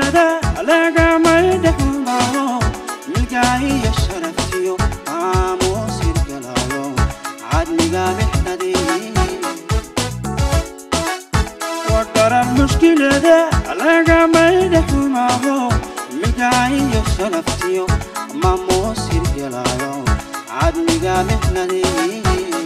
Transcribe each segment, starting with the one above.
mushkilada lagamay dhexmaro milgaahiyo sharaftiyo aamuus hirgalayo cadliga mixnadii wadaran mushkilada lagamay dhexmaro milgaahiyo sharaftiyo maamuus hirgalayo cadliga mixnadii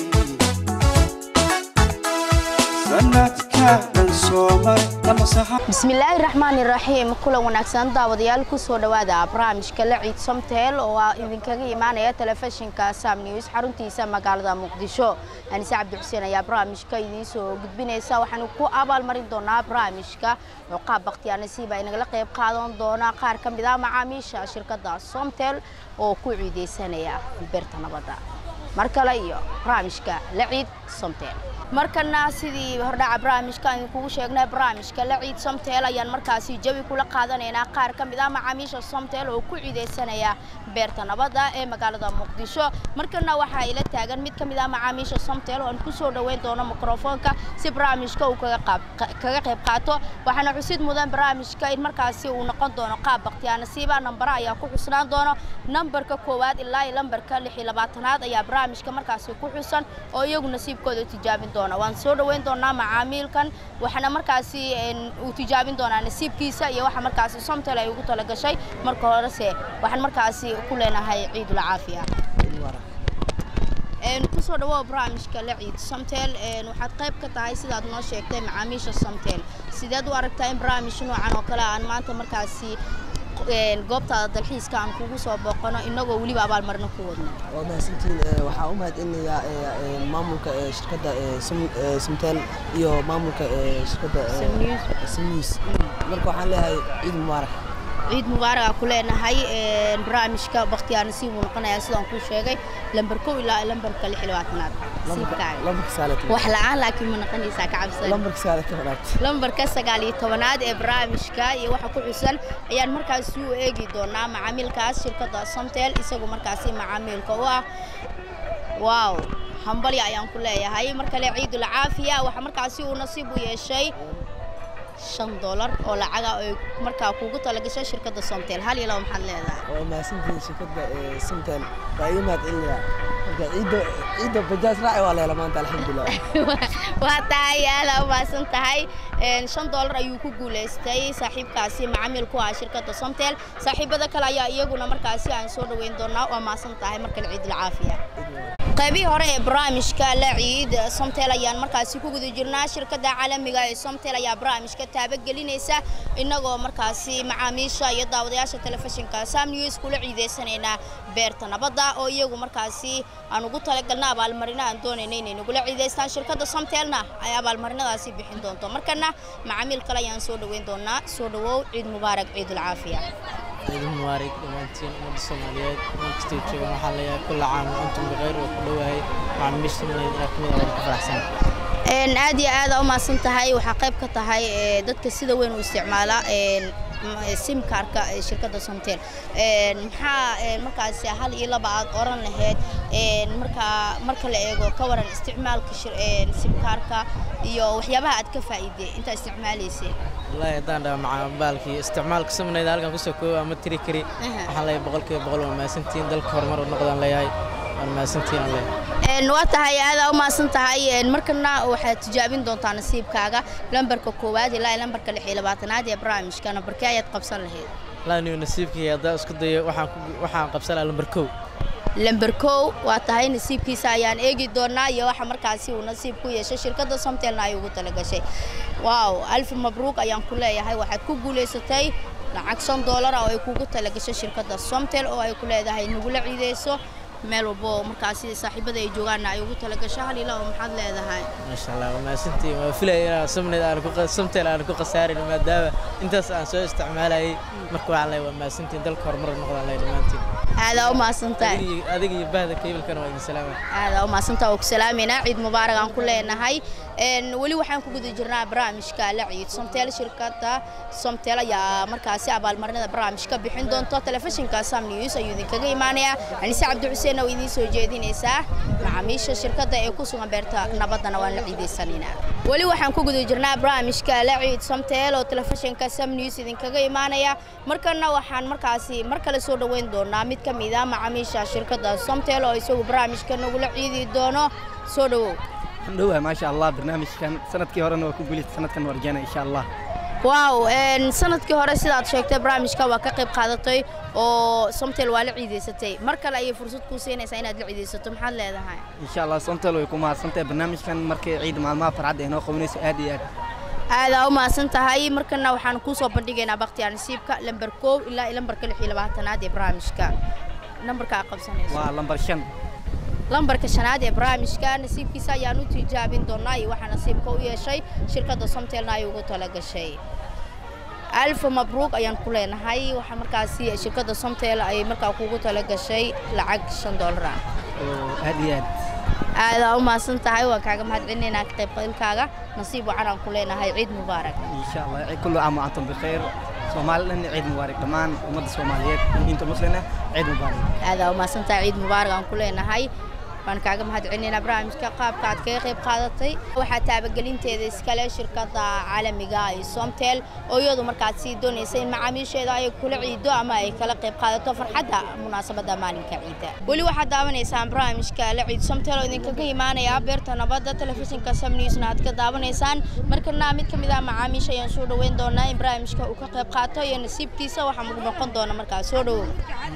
sanadka dhan soomar lamasaxa bismillaahi raxmaani raxiim kulan wanaagsan daawadayaal kusoo dhowaada barnaamijka la ciid somteel oo ah idinkaga imaanaya telefishinka sam news xaruntiisa magaalada muqdisho anise cabdi xuseen ayaa barnaamijka idiin soo gudbinaysa waxaanu ku abaalmarin doonaa barnaamijka cuqaab bakhtiyaar nasiib ay nagala qayb qaadan doonaa qaar ka mid ah macaamiisha shirkadda somtel oo ku ciideysanaya beerta nabadda mar kale iyo barnaamijka la ciid somtel markana sidii hordhaca barnaamijka aan idinkugu sheegnay barnaamijka la ciid somtel ayaan markaasi jawi kula qaadanaynaa qaar ka mid ah macaamiisha somtel oo ku ciideysanaya beerta nabadda ee magaalada muqdisho markana waxaa ila taagan mid ka mid ah macaamiisha somtel oo aan kusoo dhoweyn doono mikrofoonka si barnaamijka uu kaga qayb qaato waxaana xusid mudan barnaamijka in markaasi uu noqon doono qaab bakhtiyaa nasiiba nambara ayaa ku xusnaan doono nambarka koowaad ilaa iyo lambarka lix iyo labaatanaad ayaa barnaamijka markaasi ku xusan oo iyagu nasiibkooda tijaabin doona waan soo dhoweyn doonaa macaamiilkan waxaana markaasi uu tijaabin doonaa nasiibkiisa iyo waxa markaasi somtel ay ugu talagashay marka horese waxaan markaasi ku leenahay ciidul caafiya kusoo dhawow barnaamijka la ciid somtel waxaad qayb ka tahay sidaad noo sheegtay macaamiisha somtel sideed u aragtaa in barnaamij noocan oo kale aan maanta markaasi goobtaada dalxiiska aan kugu soo booqano inagoo weliba abaalmarino ku wadno waa mahadsantiin waxaa u mahadcelinayaa maamulka shirkadda somtel iyo maamulka shirkadda samnews marka waxaan leeyahay ciid mubaarak ciid mubaarak aan ku leenahay barnaamijka bakhtiyaar nasiib uu noqonayaa sidaan kuu sheegay lambar kow ilaa lambarka lix iyo labaatanaad wax la-aan laakiin ma noqonaysaa ka cabsan lambarka sagaal iyo tobanaad ee barnaamijka iyo waxa ku xusan ayaan markaasi u eegi doonaa macaamiilkaas shirkadda somtel isagu markaasi macaamiilka u ah waaw hambali ayaan ku leeyahay mar kale ciidul caafiya waxa markaasi uu nasiib u yeeshay shan doolar oo lacaga ay markaa kuugu talagashay shirkadda somtel hal iyo laba maxaad leedahay waa mahadsantiin shirkadda somtel waa iga mahadcelinaya marka ciidda ciidda bajaaj raaci waa leela maanta alxamdulilah waa tahay aada u mahadsan tahay shan doolar ayuu ku guulaystay saaxiibkaasi macaamiil ku ah shirkadda somtel saaxiibada kale ayaa iyaguna markaasi aan soo dhoweyn doonaa waa mahadsan tahay markale ciidul caafiya qaybihii hore ee barnaamijka la ciid somtel ayaan markaasi ku guda jirnaa shirkadda caalamiga ee somtel ayaa barnaamijka taabagelinaysa innagoo markaasi macaamiisha iyo daawadayaasha telefishinka sam news kula ciideysanaynaa beerta nabadda oo iyagu markaasi aan ugu talagalna abaalmarino aan doonayna inay nagula ciideystaan shirkadda somtelna ay abaalmarinadaasi bixin doonto markana macaamiil kale ayaan soo dhoweyn doonaa soo dhowow ciid mubaarak ciidul caafiya ciid mubaarak dhammaantiin ummadda soomaaliyeed markastay joogaan waxaa leeyahay kulla caam wa antum bikayr oo ku dhowahay macaamiisha inaad kamid ah ku faraxsan aad iyo aada u mahadsan tahay waxaa qayb ka tahay dadka sida weyn u isticmaala simkaarka shirkadda somtel maxaa markaasi hal iyo laba aad oran lahayd markaa marka la eego ka waran isticmaalka simkaarka iyo waxyaabaha aad ka faa'iiday intaa isticmaalaysay wallaahi haddaan dhaha macaalbaalkii isticmaalka samnayda halkan kusoo koobo ama tiri kari waxaan leeyahay boqolkiiba boqol waa mahadsantihiin dalka horumar u noqdaan leeyahay waan mahadsantihiin aan leeyahay waa tahay aadaa u mahadsan tahay markana waxaad tijaabin doontaa nasiibkaaga lambarka koowaad ilaa lambarka lix iyo labaatanaad ee barnaamijka nambarkee ayaad qabsan lahayd laaniyo nasiibkii haddaan isku dayo waxaan qabsanaa lambar kow lamber kow waa tahay nasiibkiisa ayaan eegi doonaa iyo waxa markaasi uu nasiib ku yeeshay shirkadda somtelna ay ugu talagashay waaw alfi mabruuq ayaan ku leeyahay waxaad ku guulaysatay lacag shan doolar oo ay kugu talagashay shirkadda somtel oo ay ku leedahay nagula ciideyso meel walbo markaasi saaxiibada ay joogaanna ay ugu talagasho hal ilaa oo maxaad leedahay maasha allah waa mahadsantihiin waa filaya inaan samneyd aan ku samtel aan ku khasaarin maadaama intaas aan soo isticmaalayay marka waxaan leeyahay waa mahadsantihiin dalka horumar noqdaan leeyahay dhammaantiin aadaa u mahadsantahay adiga iyo bahda kaybilkana waa idin salaamay aadaa u mahadsantahay oo ku salaamayna ciid mubaarak aan ku leenahay weli waxaan ku guda jirnaa barnaamijka la ciid somteel shirkadda somteel ayaa markaasi abaalmarinada barnaamijka bixin doonto telefishinka sam news ayuu idinkaga imaanayaa anise cabdi xuseen oo idiin soo jeedinaysaa macaamiisha shirkadda ee ku sugan beerta nabaddana waan la ciidaysanaynaa weli waxaan ku guda jirnaa barnaamijka la ciid somteel oo telefishinka sam news idinkaga imaanaya markana waxaan markaasi mar kale soo dhoweyn doonaa mid ka mid ah macaamiisha shirkadda somteel oo isagu barnaamijka nagula ciidi doono soo dhowow dhowahay maasha allah barnaamijkan sanadkii horena waa ku guulaysta sanadkan waa rajeyna insha allah waaw sanadkii hore sidaad sheegtay barnaamijka waa ka qayb qaadatay oo somtel waa la ciidaysatay mar kale ayay fursad kuu siinaysaa inaad la ciidaysato maxaad leedahay insha allah somtel way ku mahadsantahay barnaamijkan markay ciid maalmaha farxadda ay noo qabanayso aad iyo aad aadaa u mahadsan tahay markana waxaan kuu soo bandhigaynaa bakhtiyaar nasiibka lamber koow ilaa lambarka lix iyo labaatanaad ee barnaamijka nambarka aad qabsanayso waa lambar shan lambarka shanaad ee barnaamijka nasiibkiisa ayaan u tijaabin doonaa iyo waxaa nasiibka u yeeshay shirkadda somtelna ay ugu talagashay alfa mabruuq ayaan ku leenahay waxaa markaasi shirkadda somtel ay markaa kugu talagashay lacag shan doolar ah oo aad iyo aad aadaa u mahadsan tahay waan kaaga mahadcelinaynaa ka qaybqaylkaaga nasiib wacan aan ku leenahay ciid mubaarak insha allah kullu caam wa antum bikhayr soomaali dhan ciid mubaarak dhammaan ummadda soomaaliyeed inta muslina ciid mubaarak aadaa u mahadsan tahay ciid mubaarak aan ku leenahay waan kaaga mahadcelinaynaa barnaamijka qaabka aad kaga qayb qaadatay waxaa taabagelinteeda iskale shirkadda caalamiga ee somtel oo iyadu markaad sii doonaysa in macaamiisheeda ay kula ciido ama ay kala qayb qaadato farxadda munaasabadda maalinka ciidda weli waxaad daawanaysaan barnaamijka la ciid somtel oo idinkaga imaanaya beerta nabadda telefishinka sam newsna aad ka daawanaysaan markana mid ka mid ah macaamiisha ayaan soo dhoweyn doonaa in barnaamijka uu ka qayb qaato iyo nasiibkiisa waxaa mug noqon doona markaas soo dhowow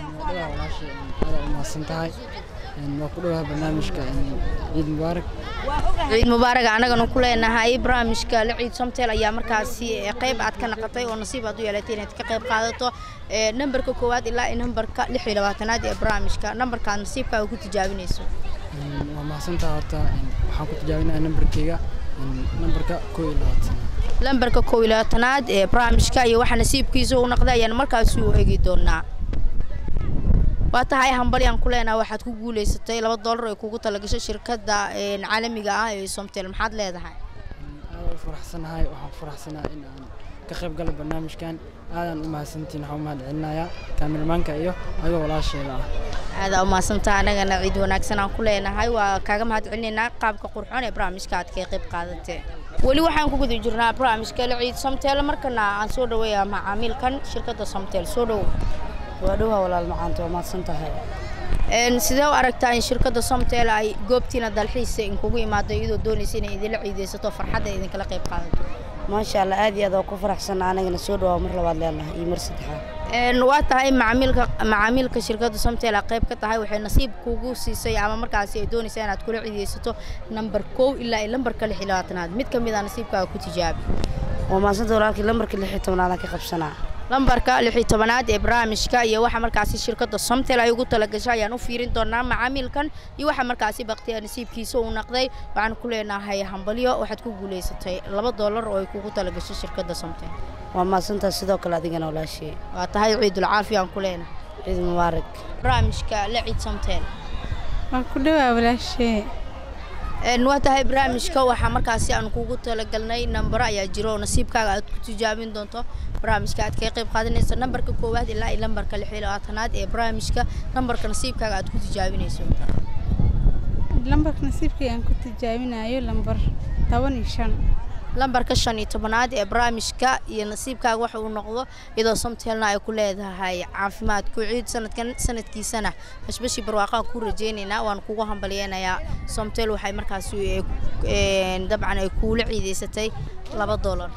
waa ku dhawaha barnaamijka ciid mubaarak ciid mubaarak annagana ku leenahay barnaamijka la ciid somtel ayaa markaasi qayb aad ka naqatay oo nasiib aad u yeelatay inaad ka qayb qaadato nambarka koowaad ilaa nambarka lix iyo labaatanaad ee barnaamijka nambarkaad nasiibkaaga ku tijaabinayso waa mahadsantaha horta waxaan ku tijaabinaya nambarkeyga nambarka koo iyo labaatanaad lambarka koo iyo labaatanaad ee barnaamijka iyo waxaa nasiibkiisa u noqday ayaan markaasi u eegi doonaa waa tahay hambali aan ku leenaha waxaad ku guulaysatay laba doolar ay kugu talagashay shirkadda caalamiga ah ee somtel maxaad leedahay aad u faraxsanahay waxaan faraxsanahay in aan ka qayb galo barnaamijkan aadaan u mahadsantiin waxaan u mahad celinayaa kaamirmaanka iyo ayagoo walaasheeda ah aadaa u mahadsantaha annagana ciid wanaagsan aan ku leenahay waa kaaga mahad celinaynaa qaabka qurxoon ee barnaamijka aad kaga qayb qaadatee weli waxaan ku guda jirnaa barnaamijka la ciid somtel markana aan soo dhaweeyaa macaamiilkan shirkadda somtel soo dhowow waa dhowaa walaal macaanta waa mahadsan tahay sidee u aragtaa in shirkadda somtel ay goobtiina dalxiisa inkugu imaado iyadoo doonaysa inay idinla ciidaysato farxadda idinkala qayb qaadato maasha allah aad iyo aad waa ku faraxsan anagana soo dhawaa mar labaad leenahay iyo mar saddexaad waa tahay macaamiilka macaamiilka shirkadda somtel a qayb ka tahay waxay nasiib kugu siisay ama markaasi ay doonaysaa inaad kula ciidaysato nambar kow ilaa iyo lambarka lix iyo labaatanaad mid ka mid a nasiibkaaga ku tijaabi waa mahadsanta walaalkii lambarka lix iyo tobnaadaan ka qabsanaa lambarka lix iyo tobanaad ee barnaamijka iyo waxa markaasi shirkadda somtel ay ugu talagashay ayaan u fiirin doonaa macaamiilkan iyo waxa markaasi baktiya nasiibkiisa uu naqday waxaan ku leenahay hambalyo waxaad ku guulaysatay laba doolar oo ay kugu talagashay shirkadda somtel waa mahadsantaha sidoo kale adigana walaashee waa tahay ciidul caafiya aan ku leenahay ciid mubaarak barnaamijka la ciid somtel waa ku dhawaa walaashee waa tahay barnaamijka waxaa markaasi aan kugu talagalnay nambaro ayaa jiro oo nasiibkaaga aad ku tijaabin doonto barnaamijka aad kaga qayb qaadanayso nambarka koowaad ilaa iyo lambarka lix iyo labaatanaad ee barnaamijka nambarka nasiibkaaga aad ku tijaabinayso lambarka nasiibkii aan ku tijaabinayo lambar toban iyo shan lambarka shan iyo tobanaad ee barnaamijka iyo nasiibkaaga waxa uu noqdo iyadoo somtelna ay ku leedahay caafimaad ku ciid sanadkan sanadkiisana bashbashii barwaaqaan ku rajeynaynaa waan kugu hambalyeynayaa somtel waxay markaasi dabcan ay kuula ciidaysatay laba doolar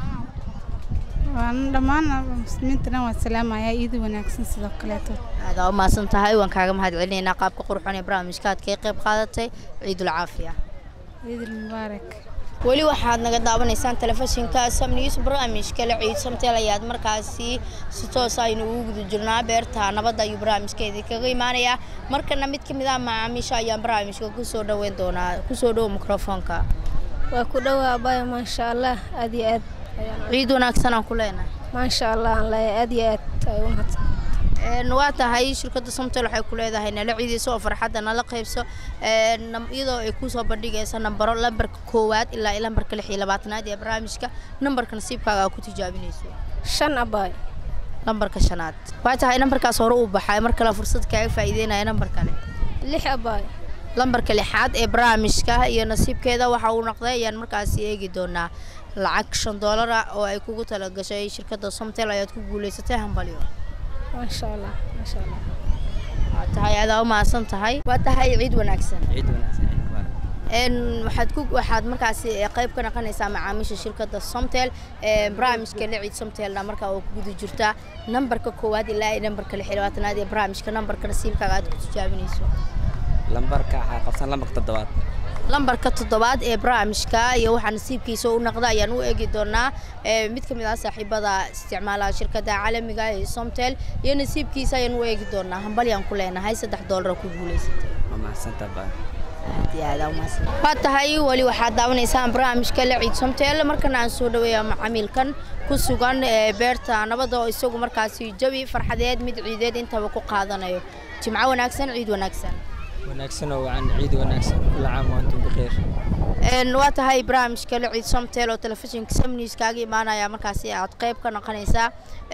waan dhammaan muslimiinta dhan waan salaamayaa iidi wanaagsan sidoo kaleeto aadaa u mahadsan tahay waan kaaga mahad celinaynaa qaabka qurxoon ee barnaamijka aad kaga qayb qaadatay ciidul caafiya ciidul mubaarak weli waxaad naga daawanaysaan telefishinka sam news barnaamijka la ciid samtel ayaad markaasi si toos aynu ugu guda jirnaa beerta nabadda ayuu barnaamijkeedii kaga imaanayaa markana mid ka mid ah macaamiisha ayaan barnaamijka kusoo dhaweyn doonaa kusoo dhowo mikrofoonka waa ku dhowaa abaya maasha allah aad iyo aad ciid wanaagsan aan ku leenahay maasha allah aan leeyahay aad iyo aad ay u mahadsan Een, waa tahay shirkadda somtel waxay ku leedahay nala ciidayso oo farxadda nala qaybso een, nam- iyadoo ay kusoo bandhigaysa nambaro lambarka koowaad ilaa iyo lambarka lix iyo labaatanaad ee barnaamijka nambarka nasiibkaaga aa ku tijaabinayso shan abaay lambarka shanaad waa tahay nambarkaas hore uu baxay mar kale fursad kaaga faa'iideynaya nambar kale lix abaay lambarka lixaad ee barnaamijka iyo nasiibkeeda waxa uu noqday ayaan markaasi eegi doonaa lacag shan doolar ah oo ay kugu talagashay shirkadda somtel ayaad ku guulaysatay hambalyo maasha allah maasha allah waa tahay adaa u mahadsan tahay waa tahay ciid wanaagsan ciid wanaagsan ciid mubaarak een waxaad ku waxaad markaasi eh, qayb ka noqonaysaa macaamiisha shirkadda somtel ee barnaamijka liciid somtelna markaa oo ku guda jirta nambarka koowaad ilaa iyo nambarka lix iyo labaatanaad ee barnaamijka nambarka nasiibkaaga aad ku tijaabinayso lambarka waxaa qabsan lambarka toddobaad lambarka toddobaad ee barnaamijka iyo waxaa nasiibkiisa u noqda ayaan u eegi doonaa ee mid ka mid ah saaxiibada isticmaalaha shirkadda caalamiga ee somtel iyo nasiibkiisa ayaan u eegi doonaa hambalyaan ku leenahay saddex doolar oo ku guulaysatay waa mahadsantaa baa aad iyo aad aa umahadsan waa tahay weli waxaad daawanaysaan barnaamijka la ciid somtel markana aan soo dhaweeya macaamiilkan ku sugan ee beerta nabadda oo isagu markaasi jawi farxadeed mid ciideed intaba ku qaadanayo jimco wanaagsan ciid wanaagsan wanaagsan oo wacan ciid wanaagsan kula caam wa antum bikheer Een, waa tahay barnaamijka la ciid somtel oo telefishinka samnews kaaga imaanaya markaasi aad qayb ka noqonaysaa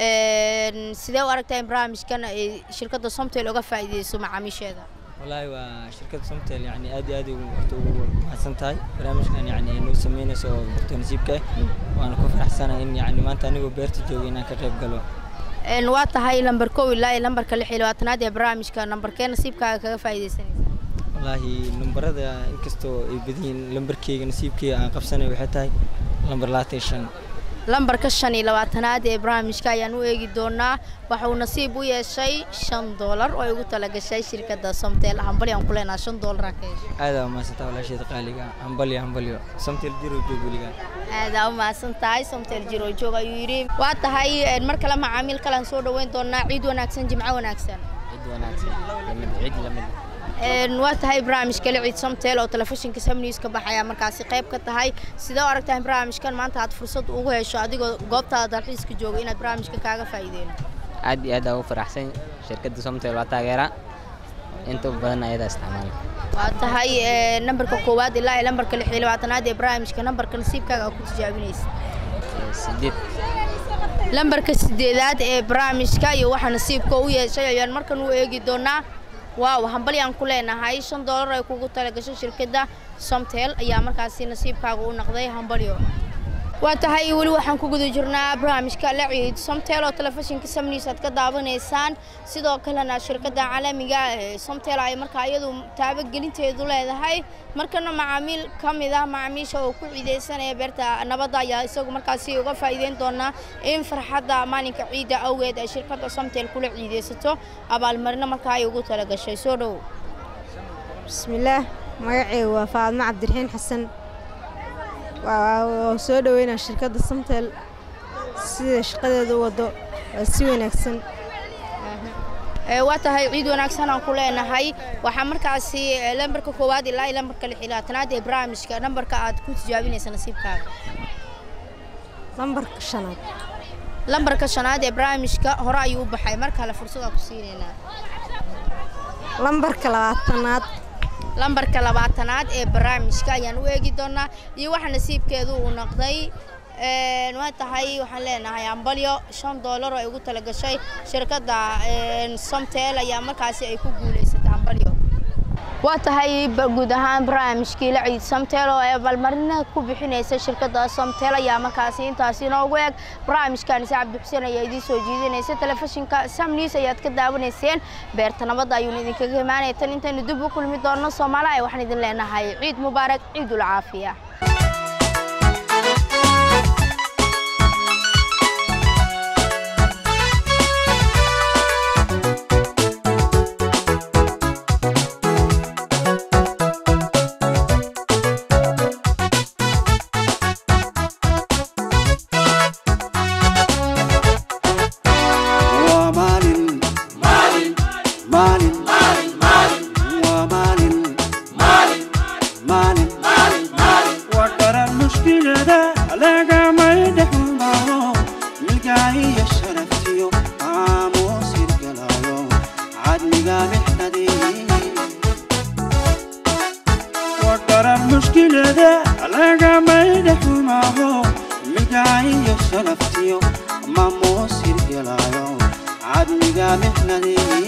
Een, sidee u aragtaa in barnaamijkan ay shirkadda somtel uga faa'iideyso macaamiisheeda wallaahi waa shirkadda somtel yani aad iyo aad ugu horta ugu mahadsan tahay barnaamijkan yani ay noo sameynayso oo barta nasiibka ah waana ku faraxsanahay in yani maanta anigoo beerta jooga inaan ka qayb galo Een, waa tahay lambar kow ilaa iyo lambarka lix iyo labaatanaad ee barnaamijka nambarkee nasiibkaaga kaga faa'iideysanaysa wallaahi lambarada inkastoo ay badan yihiin lambarkeyga nasiibkeyga aan qabsanay waxay tahay lambar labaatan iyo shan lambarka shan iyo labaatanaad ee barnaamijka ayaan u eegi doonaa waxa uu nasiib u yeeshay shan doolar oo ay ugu talagashay shirkadda somtel hambali aan ku leenaha shan doolar ka heshay aad aa umahadsantaa walaasheeda qaaliga hambalyo hambalyo somtel jiro joog weligaa aadaa u mahadsan tahay somtel jiro joog ayuu yidhi waa tahay een, mar kale macaamiil kale aan soo dhaweyn doonaa ciid wanaagsan jimco wanaagsan ciid wanaagsan lamid ciid lamid Een, waa tahay barnaamijka la ciid somtel oo telefishinka samnews ka baxaya markaasi qayb ka tahay sidee u aragtaa in barnaamijkan maanta aad fursad ugu hesho adigoo goobtaada dalxiiska jooga inaad barnaamijka kaaga faa'iideen aad iyo aad aa ugu faraxsan shirkadda somtel waa taageera inta ugu badan ayadaa isticmaala waa tahay ee, nambarka koowaad ilaa iyo lambarka lix iyo labaatanaad ee barnaamijka nambarka nasiibkaaga aad ku tijaabinaysa Ee, sideed lambarka sideedaad ee barnaamijka iyo waxa nasiibka u yeeshay ayaan markan u eegi doonaa waaw hambali aan ku leenahay shan doolar ay kugu talagashay shirkadda somtel ayaa markaasi nasiibkaaga u noqday hambalyo waa tahay weli waxaan ku guda jirnaa barnaamijka la ciid somtel oo telefishinka samnews aad ka daawanaysaan sidoo kalena shirkadda caalamiga ee somtel ay markaa iyadu taabagelinteedu leedahay markana macaamiil ka mid ah macaamiisha oo ku ciideysanaya beerta nabadda ayaa isagu markaasi uga faa'iideyn doonaa in farxadda maalinka ciidda awgeed ay shirkadda somtel kula ciideysato abaalmarino markaa ay ugu talagashay soo dhow bismillaah magacayga waa faadmo cabdiraxiin xasan waa soo dhaweynaa shirkadda samtel sida shaqadeeda u wado waa si wanaagsan Ee, waa tahay ciid wanaagsan aan ku leenahay waxaa markaasi ee, lambarka koowaad ilaa iyo lambarka lix iyo labaatanaad ee barnaamijka nambarka aad ku tijaabinaysa nasiibkaaga lambarka shanaad lambarka shanaad ee barnaamijka hore ayuu u baxay mar kale fursadaan ku siinaynaa lambarka labaatanaad lambarka labaatanaad ee barnaamijka ayaan u eegi doonaa iyo waxa nasiibkeedu uu noqday Een, waa tahay waxaan leenahay ambalyo shan doolar oo ay ugu talagashay shirkadda een, somtel ayaa markaasi ay ku guulaysatay ambalyo waa tahay ba- guud ahaan barnaamijkii la ciid somtel oo ay abaalmarina ku bixinaysa shirkadda somtel ayaa markaasi intaasi inoogu eg barnaamijkan cabdi xuseen ayaa idiin soo jiidinaysa telefishinka sam news ayaad ka daawanayseen beerta nabadda ayuuna idinkaga imaanaya tan intaynu dib u kulmi doonno soomaaliya waxaan idin leenahay ciid mubaarak ciidul caafiya waa maalin maalin maalin maalin waa maalin maalin maalin maalin bulshada lagamayda xumaaho midaayo sharaftiyo maamuus hirgelaayo cadmiga mixnadii